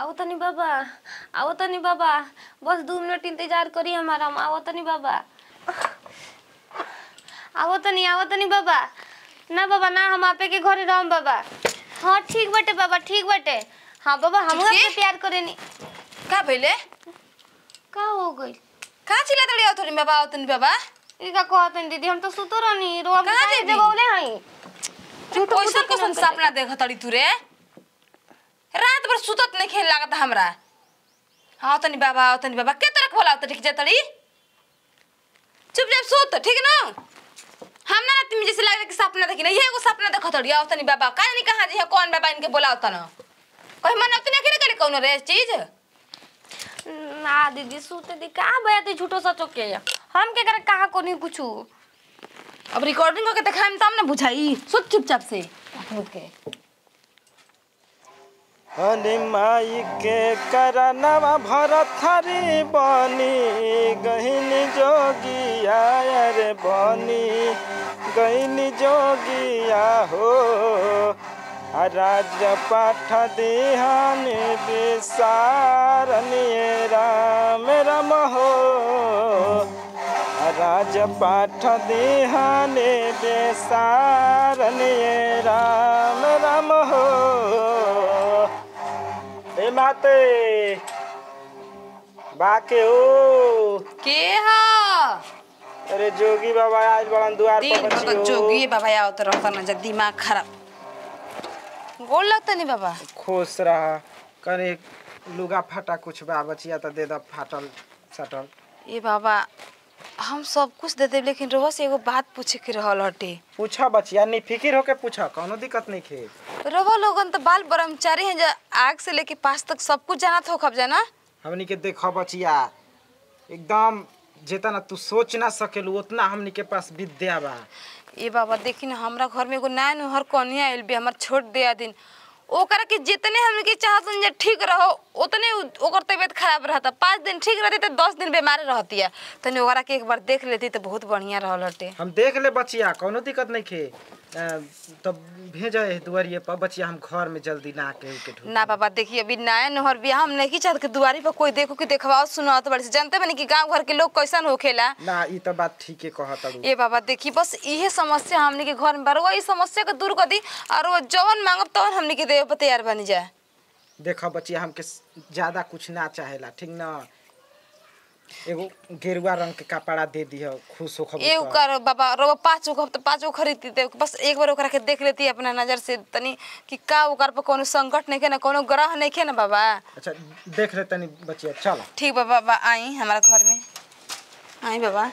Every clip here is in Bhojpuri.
आओ तनी बाबा आओ तनी बाबा बस दो मिनट इंतजार करी हमारा हम आओ तनी बाबा आओ तनी आओ तनी बाबा ना बाबा ना हम आपे के घरे रहम बाबा हाँ ठीक बटे बाबा ठीक बटे हाँ बाबा हम चिट्ठी? आपसे प्यार करेनी का भइले का हो गई कहाँ चिल्ला तड़ी आओ थोड़ी बाबा आओ तनी बाबा ई का कहतन दीदी हम तो सुतो रहनी रो हम कहाँ काहे दीदी? जगौले हई झूठो कैसन फूटो कैसन के सपना देख तड़ी तू रे रात भर सुतत नहीं खेल लागत हमरा आओ तनी बाबा आओ तनी बाबा के तरह बोला ठीक जा तड़ी चुपचाप सुत ठीक ना हम ना तुम जैसे लग कि सपना देखी ना ये एगो सपना देखत तड़ी आओ तनी बाबा काहे नहीं कहा जी है कौन बाबा इनके बोलाओ तना कहीं मन उतने करे करे कौन रे चीज ना दीदी सुते दी का भया तू झूठो सचो के हम के करे कहा कोनी कुछ अब रिकॉर्डिंग करके दिखाएम तब ना बुझाई सुत चुपचाप से उठ के हनी माई के करनवा भरथरी बनी गहिनी जोगिया रे बनी गहिनी जोगिया हो आ राज पाठ दिहन विसारनिए राम राम हो आ राज पाठ दिहन विसारनिए राम राम हो ए माते बाके हो के हा अरे जोगी बाबा आज बड़न द्वार दिन पर भर बची हो जोगी बाबा आओ तो रहता ना जब दिमाग खराब गोल लगता नहीं बाबा खुश रहा कने लुगा फाटा कुछ बा बचिया तो दे द फाटल सटल ये बाबा हम सब कुछ दे देब लेकिन रोह से एगो बात पूछे के रहल हटे पूछा बचिया नहीं फिकिर होके पूछा कोनो दिक्कत नहीं खे रोह लोगन तो बाल ब्रह्मचारी हैं जो आग से लेके पास तक सब कुछ जाना हो खब जाना हमनी के देखो बचिया एकदम जितना तू सोच ना सकेलू उतना हमनी के पास विद्या बा ये बाबा देखी ना हमरा घर में एगो नया नुहर कन्या आयल भी हमार छोट दिया दिन ओकरा के जितने हमने के चाहत जे ठीक रहो उतने उ- ओकर तबीयत खराब रहता पाँच दिन ठीक रहती तो दस दिन बीमार रहती है तनी ओकरा के एक बार देख लेती तो बहुत बढ़िया रहल हटे हम देख ले बचिया कोनो दिक्कत नहीं खे अ, तब भेजा है दुआरिये पर बचिया हम घर में जल्दी ना के के ढूंढ ना बाबा देखिए अभी नया नहर बियाह हम नहीं चाहत कि दुआरी पर कोई देखो कि देखवाओ सुनाओ तो बड़ी से जानते बनी कि गांव घर के लोग कैसन होखेला ना ई तो बात ठीक है कहत तारू ये बाबा देखी बस इहे समस्या हमने के घर में बार वही समस्या के दूर कर दी और वो जवन मांगब तवन हमने के देवे पर तैयार बनी जाए देखो बचिया हमके स- ज्यादा कुछ ना चाहेला ठीक ना एगो गेरुआ रंग के कपड़ा दे दिह खुश हो एगो कर बाबा रो पाँच गो तो पाँच गो खरीद दे बस एक बार ओकरा के देख लेती अपना नजर से तनी कि का ओकर पर कोनो संकट नहीं के ना कोनो ग्रह नहीं के ना बाबा अच्छा देख ले तनी बचिया चल ठीक बा बाबा आई हमारा घर में आई बाबा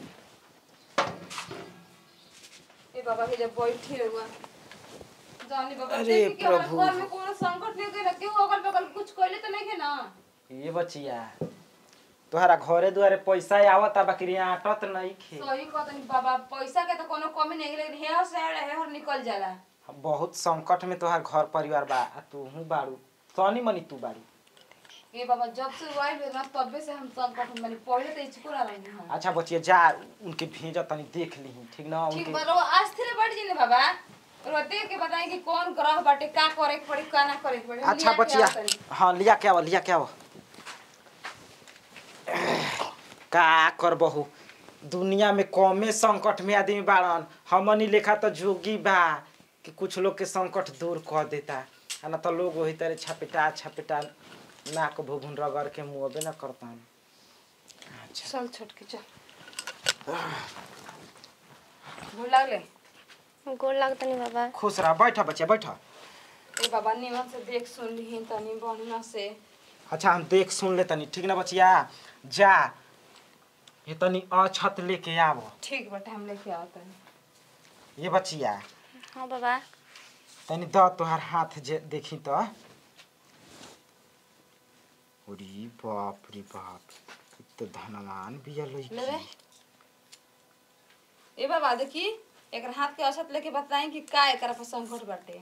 ए बाबा के जब बैठे हुआ जानी बाबा अरे देखी कि हमारे प्रभु। घर में कोनो संकट नहीं के ना केहू अगल बगल कुछ कइले तो नहीं के ना ये बचिया तोहरा घरे दुआरे पैसा आवता बाकी यहाँ आटत नहीं खे सही कहतनी बाबा पैसा के तो कोनो कमी नहीं है, लेकिन हेहर से हेहर निकल जाला हम बहुत संकट में तोहार घर परिवार बा आ तू हूँ बाड़ू तनी मनी तू बाड़ी ये बाबा जब से वाइल भेल ना तबे से हम संकट में बनी पहले तो स्कूल आ रही हम अच्छा बचिया जा उनके भेजा तनी देख ली ठीक ना ठीक उनके बा रो आज थे बैठ जी ने बाबा रो देख के बताई कि कौन ग्रह बाटे का करे के पड़ी का ना करे के पड़ी हम अच्छा लिया के बचिया आवत तनी। हाँ लिया क्या लिया क्या का कर बहू दुनिया में कमे संकट में आदमी बाड़न हमनी लेखा तो जोगी बा कि कुछ लोग के संकट दूर कर देता आ ना तो लोग वही तरह छपेटा छपेटा नाक भुभुन रगड़ के मुँहबे न करता अच्छा चल छोट के चल भूल लागले गोड़ लागत नहीं बाबा खुश रह बैठा बच्चा बैठा ए बाबा निमन से देख सुन ली तनी बढ़िया से अच्छा हम देख सुन ले तनी ठीक ना बचिया जा ये तनी अछत लेके आव ठीक बाटे हम लेके आओ तनी ये बचिया हाँ बाबा तनी द तोहार हाथ जे देखी तो अरे बाप रे बाप ई तो धनवान बिया ले रे लइकी ए बाबा देखी एकर हाथ के असत लेके बताई कि का एकरा पर संकट बाटे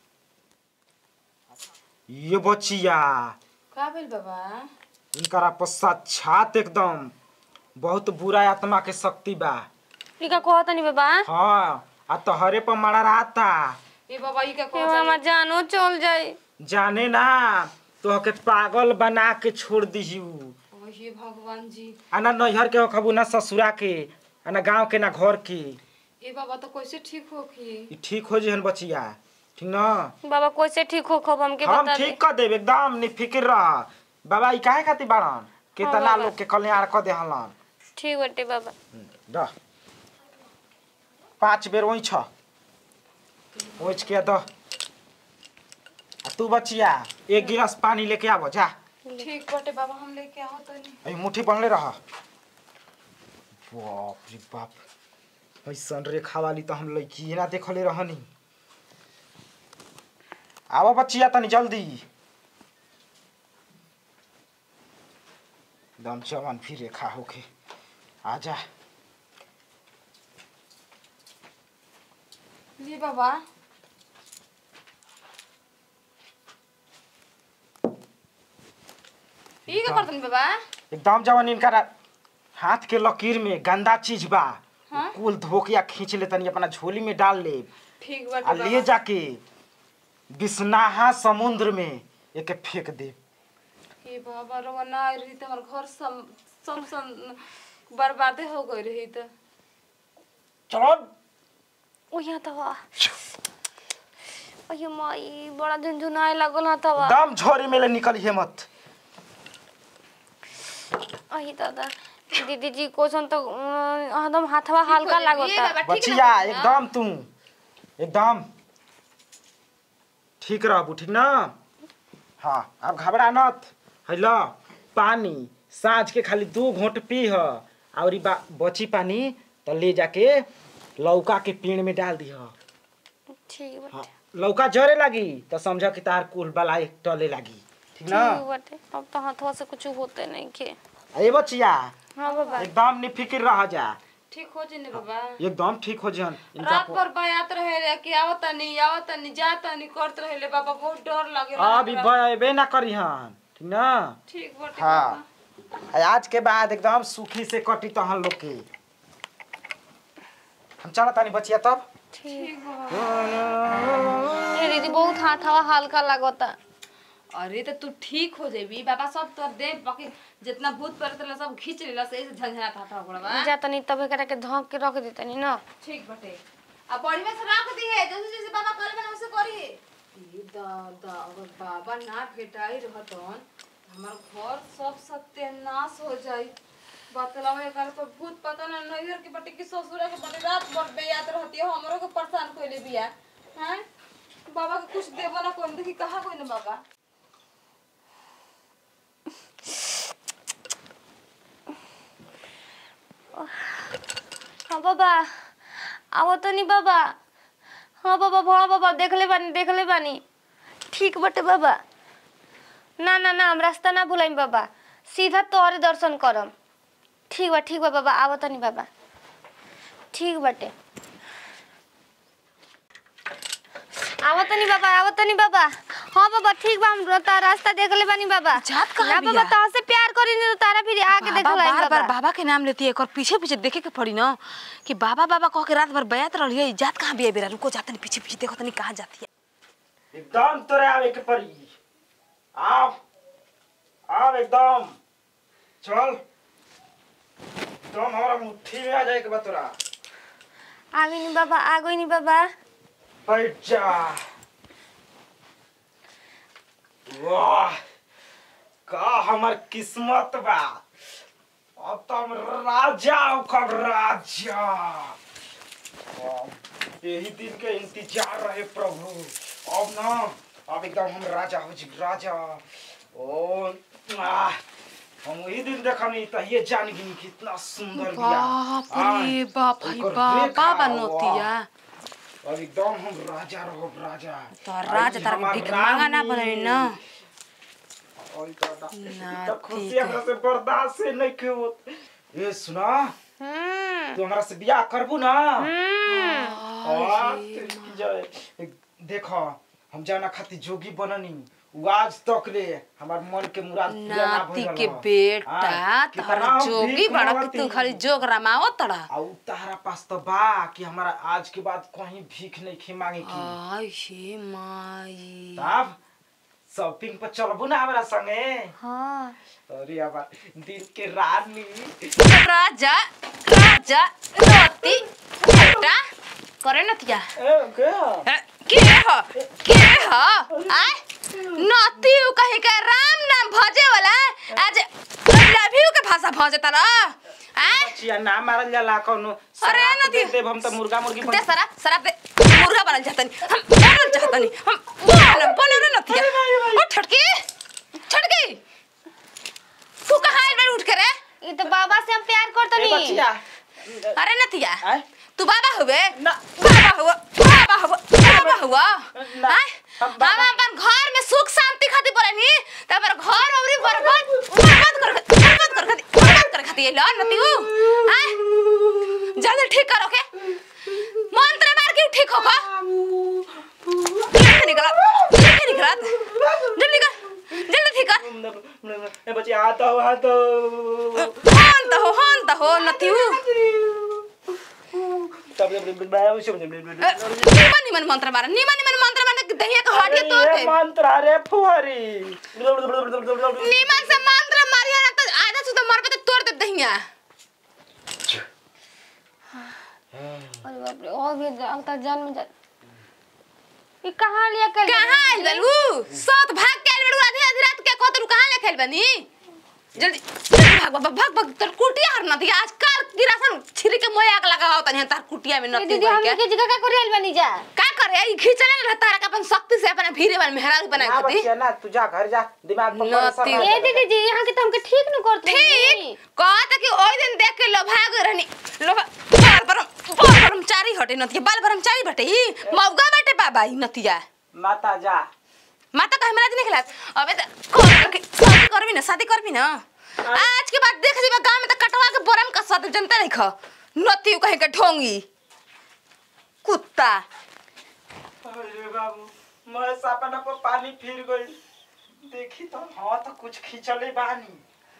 ये बचिया का भेल बाबा इनकरा पर साक्षात एकदम बहुत बुरा आत्मा के शक्ति बा ई का कहत नहीं बाबा हाँ आ तोहरे पर मरा रहता ए बाबा ई का ए कहत हमार जानो चल जाई जाने ना तो के पागल बना के छोड़ दीहू ओ हे भगवान जी आ ना नैहर के खबू ना ससुरा के आ ना गाँव के ना घर के ए बाबा तो कैसे ठीक हो की ई ठीक हो जहन बचिया ठीक ना बाबा कैसे ठीक हो खब हमके हम बता दे ठीक कर देब एकदम निफिक्र रह बाबा ई काहे खातिर बाड़न कितना बाबा। लोग के कल्याण कर देहलन ठीक बटे बाबा द पाँच बेर वही छ ओइच के द आ तू बचिया एक गिलास पानी लेके आबो जा ठीक बटे बाबा हम लेके आओ तनी अई मुट्ठी बनले रह बाप रे बाप ऐसन रेखा वाली तो हम लड़की ना देखले रहनी आवा बचिया तनी जल्दी दम चवन फिर रेखा होके आजा ली बाबा ई का करतन बाबा एकदम जवन इनका रा- हाथ के लकीर में गंदा चीज बा हाँ? कुल धोके या खींच ले तनी अपना झोली में डाल ले ठीक आ बटे ले बाबा जाके बिस्नाहा समुद्र में एके फेंक दे हे बाबा रवा ना आई रही तो हमार घर सम सम सम बर्बादे हो गई रही तो चलो ओ यहाँ तवा अयो माई बड़ा झुनझुनाए लागल हा तवा दम झोरी में ले निकल हे मत अही दादा दीदी जी कोसन तो अं, एकदम हाथवा हल्का ये लागता बाबा ठीक बचिया ना एकदम तू एकदम ठीक रहबू ठीक ना हाँ अब घबरा नत है ल पानी साँझ के खाली दू घोट पी ह और ई बा बची पानी तो ले जाके लौका के पेड़ में डाल दी ठीक बटे हाँ लौका जरे लगी तो समझ कि तार कुल बला एक टले लगी ठीक ना ठीक बटे अब तो हाथवा से कुछ होते नहीं के ए बचिया हाँ बाबा एकदम निफिक्र रह जा ठीक हो जने बाबा एकदम ठीक हो जन इनका रात को- भर बयात रहे रे कि आवत नहीं आवत नहीं जात नहीं करत रहे ले बाबा बहुत डर लगे अभी बे ना करी हन ठीक ना ठीक बटे हाँ बाबा। आ आज के बाद एकदम सुखी से कटी तो हम लोग के हम चला तानी बचिया तब ठीक बाबा ये दीदी बहुत हाथवा हल्का लागता अरे तो तू ठीक हो जेबी बाबा सब तोर दे बाकी जितना भूत प्रेत रहे सब खींच लेला से ऐसे झंझनात हाथा पड़वा जा तनी तब एकरा के धक के रख देतनी ना ठीक बटे अब बड़ी में से रख दी है जैसे जैसे बाबा करे बना वैसे करी ई दा दा अगर बाबा ना भेटाई रहतन हमार घर सब सत्यानाश हो जाई बतलाओ एकर तो भूत पता ना नैहर के बटे की ससुर के बटे रात भर बेयात रहती है हमरो के परेशान कइले बिया हैं बाबा के कुछ देबो ना कोन देखी कहा कोई ना बाबा हाँ बाबा आओ तनी बाबा हाँ बाबा भोला बाबा देखले बानी देखले बानी ठीक बटे बाबा ना ना ना हम रास्ता ना भुलाइम बाबा सीधा तोहरे दर्शन करम ठीक बा ठीक बा बाबा आओ तनी बाबा ठीक बाटे आओ तनी बाबा आओ तनी बाबा हाँ बाबा ठीक बा हम ता रास्ता देखले बानी बाबा जात कहाँ ना बाबा बिया? तहाँ से प्यार करी नहीं तो तारा फिर आके बाबा देखलाइम बार बार बाबा बाबा के नाम लेती है एक और पीछे पीछे देखे के पड़ी ना कि बाबा बाबा कह के रात भर बयात रही है जात कहाँ भी है बेरा रुको जाते नहीं पीछे पीछे देखो तनी कहाँ जाती है एकदम तोरे आवे के पड़ी आओ आओ एकदम चल तुम हमारा मुट्ठी में आ जाए के बा तोरा आ गई नहीं बाबा आ गई नहीं बाबा बैठ जा वाह का हमर किस्मत बा अब तो हम राजा कब राजा अब यही दिन के इंतजार रहे प्रभु अब ना अब एकदम हम राजा हो जी राजा ओ आह, हम वही दिन देखनी तो ये जान गई कितना सुंदर बिया बाप आह, रे बाप भाई ओकर बाप रेखा, बाबा वाह। नोतिया अब एकदम हम राजा रहो राजा तो राजा तारा के भिख मांगा ना बनल ना ना, ना खुशी ठीक है। हमरा से बर्दाश्त से नहीं के होत ये सुना हम्म तू हमरा से बियाह करबू ना हम्म आ, तेरी जय। देखो हम जाना खातिर जोगी बननी उ आज तक ले हमार मन के मुराद पूरा ना नाती भइल के हौ। बेटा हाँ, कितना तारा हम जोगी भीख बड़ा कि मांगती। तू खाली जोग रमाओ तड़ा आ उ तारा पास तो बा कि हमारा आज के बाद कहीं भीख नहीं खे मांगे की आई हे माई तब शॉपिंग पर चलबू ना हमरा संगे हाँ अरे हमार दिल के रानी राजा राजा नती बेटा करे नतिया ए, क्या? अ, के ह के ह आय नती उ कहे के राम नाम भजे वाला आज लव यू के भाषा भजे ता आय बचिया ना मारल जाला कोनो अरे शराब नदी। दे देब हम त मुर्गा मुर्गी दे बन सरा सरा दे मुर्गा बनल चाहतनी हम बनल चाहतनी हम बनल बनल नतिया ओ छटकी छटकी तू कहाँ आइल बार उठ के रे ये तो बाबा से हम प्यार करतो ए, नी बचिया अरे नतिया आय तू बाबा हुए ना बाबा हुआ बाबा हुआ बाबा हुआ ना, आय हम हम बाबा- अपन घर में सुख शांति खातिर बोले नी त हमर घर औरी बर्बाद बर्बाद कर बर्बाद कर खातिर बर्बाद कर खातिर ल नती उ आय जल्दी ठीक करो के मंत्र मार के ठीक हो का जल्दी निकल जल्दी निकल जल्दी निकल जल्दी ठीक कर ए बचिया आ तो आ तो हन त हो हन त हो नती उ तब निमन निमन मंत्र मार निमन निमन मंत्र मार के दहिया के हटिए तो ये मंत्र अरे फुहरी निमन से मंत्र मारिया ना तो आधा सुधा मरबे तो तोड़ दे दहिया अरे बाप रे और भी अवतार जन्म जा ये कहाँ लिया कर कहाँ आइल बलू सात भाग के आइल बलू आधी आधी रात के को तू कहाँ ले खेल बनी जल्दी जल्दी भाग भाग भाग भाग तर कुटिया हर ना दिया आज कार गिरासन छिरी के मोय आग लगाओ तनी तार कुटिया में ये नती दीदी बन हम के के जगह का करे आइल बनी जा का करे ई खींचले ना तारा का अपन शक्ति से अपन भीरे बन मेहरारू बना ना खती बचिया ना तू जा घर जा दिमाग पर नती। परेशान ये दीदी जी यहाँ के तो हमके ठीक न करते ठीक कहता कि ओई दिन देख के लोभा गए रहनी लोभा बाल बरम बाल ब्रह्मचारी हटे नतिया बाल ब्रह्मचारी बटे ई मौगा बटे बाबा ई नतिया माता जा माता कहे मेरा नहीं खिलात अबे त कर के शादी करबी ना शादी करबी ना आज के बाद देख जेबा गांव में त कटवा के बरम का साथ जनता नहीं ख नती कहे के ढोंगी कुत्ता अरे बाबू मैं सपना पर पानी फिर गई देखी तो हाँ तो कुछ खींचले बानी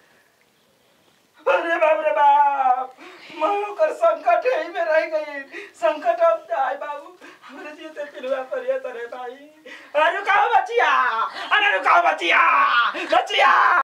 अरे बाप रे बाप मैं ओकर संकट ही में रह गई संकट अब जाए बाबू हमरे जीते पिलवा पर ये तरे भाई अरे रुकाओ बचिया अरे रुकाओ बचिया बचिया